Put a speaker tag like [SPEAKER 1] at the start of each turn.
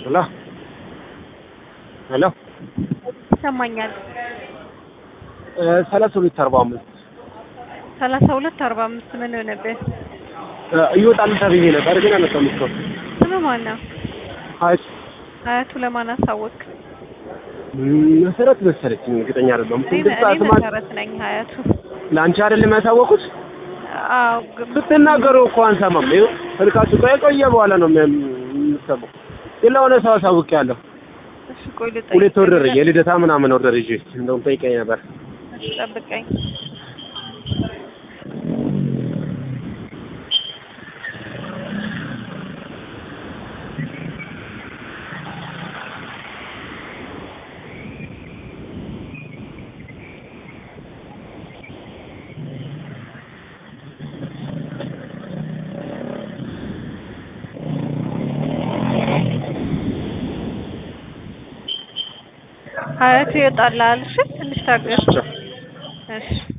[SPEAKER 1] ሄሎ ሄሎ
[SPEAKER 2] ይሰማኛል።
[SPEAKER 1] ሰላሳ ሁለት አርባ አምስት
[SPEAKER 2] ሰላሳ ሁለት አርባ አምስት ምን ሆነብህ?
[SPEAKER 1] እይወጣል ተብዬ ነበር ግን አልመጣም እስካሁን።
[SPEAKER 2] ስም ማን ነው?
[SPEAKER 1] ሀያት
[SPEAKER 2] አያቱ ለማን አሳወቅ?
[SPEAKER 1] መሰረት መሰለችኝ እርግጠኛ አይደለሁም።
[SPEAKER 2] እኔ
[SPEAKER 1] ስድስት ሰዓት
[SPEAKER 2] እኔ
[SPEAKER 1] ማለት
[SPEAKER 2] መሰረት ነኝ ሀያቱ።
[SPEAKER 1] ለአንቺ አይደለም ያሳወቁት?
[SPEAKER 2] አዎ ግን
[SPEAKER 1] ስትናገሩ እኮ አንሰማም። ይኸው ስልካችሁ ቆየ ቆየ በኋላ ነው የሚያ- የምትሰማው። ግን ለሆነ ሰው አሳውቄያለሁ።
[SPEAKER 2] እሺ ቆይ ልጠይቅ።
[SPEAKER 1] ሁለት ኦርደር የልደታ ምናምን ኦርደር ይዤ እንደውም ጠይቀኝ ነበር።
[SPEAKER 2] እሺ ጠብቀኝ። ሀያቱ ይወጣልሃል። እሺ ትንሽ ታገስ። እሺ